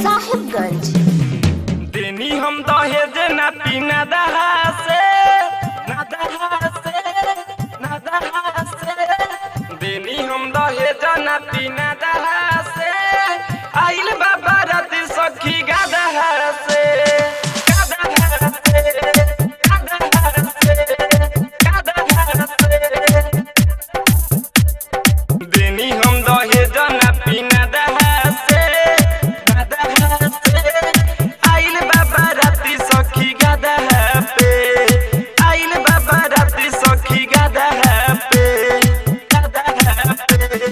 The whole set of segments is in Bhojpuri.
साहिबगंज देनी हम दहेज ना पीना दहा से ना दहा से ना दहा से देनी हम दहेज ना पीना दहा से आइल बाबा राती सखी गादहा से गादहा से गादहा से गादहा से देनी हम दहेज ना पीना दहा से ना दहा से आइल बाबा राती सखी गादहा पे आइल बाबा राती सखी गादहा पे गादहा पे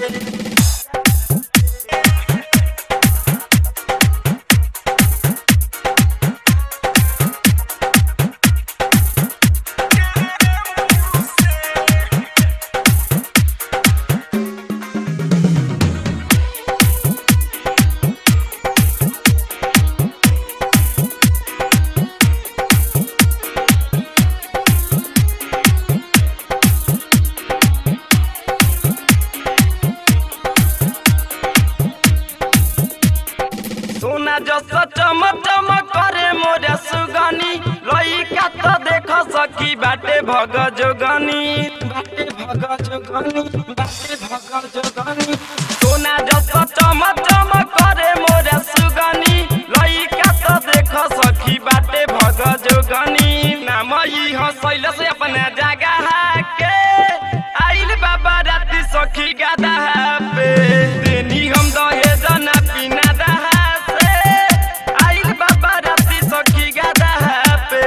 सोना जस चमक चमक करे मोरे सुगनी लइका त देख सकी बाटे भग जोगनी बाटे भग जोगनी बाटे भग जोगनी सोना जस चमक चमक करे मोरे सुगनी लइका त देख सकी बाटे भग जोगनी नाम ई हसैल से अपना जगह के आइल बाबा राती सखी गादा पे देनी हम दहेज ना पीना दहा से आइल बाबा राती सखी गादा पे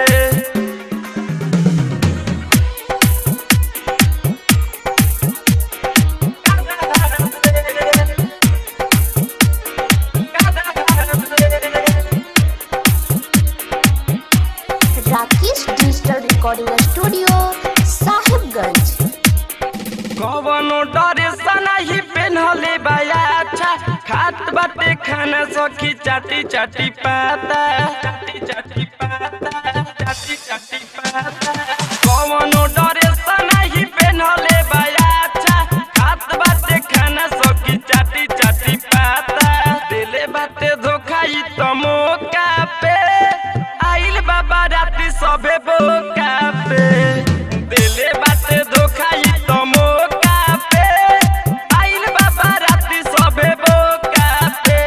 Rakesh digital recording studio Sahibganj कवनो डरे सना ही पेन्हले बाया अच्छा खात बाटे खाना सखी चाटी चाटी पाता चाटी चाटी पाता चाटी चाटी पाता कवनो डरे सना ही पेन्हले बाया अच्छा खात बाटे खाना सखी चाटी चाटी पाता दिले बाटे धोखा ई त मौका पे आइल बाबा राती सबे बोका पे दिले बाटे धोखा ई त मौका पे आइल बाबा राती सबे बोका पे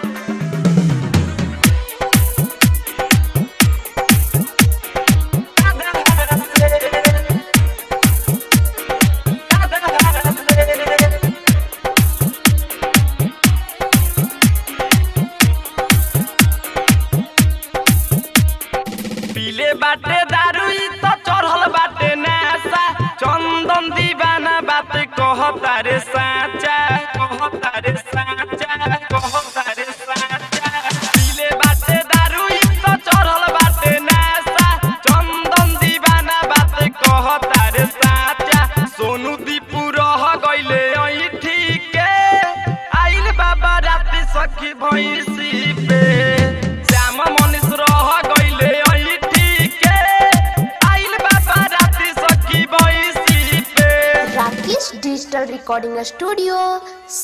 पीले बाटे दारू ई त चढ़ल बाटे नासा चंदन दीवाना बात कहता रे साचा कहता रे साचा कहता रे साचा पीले बाटे दारू ई त चढ़ल बाटे नासा चंदन दीवाना बात कहता रे साचा सोनू दीपू रह गइले ऐ ठीके आइल बाबा राती सखी भैंसी पे श्याम मनीष रह गइले ऐ ठीके आइल बाबा राती सखी भैंसी पे राकेश डिजिटल रिकॉर्डिंग स्टूडियो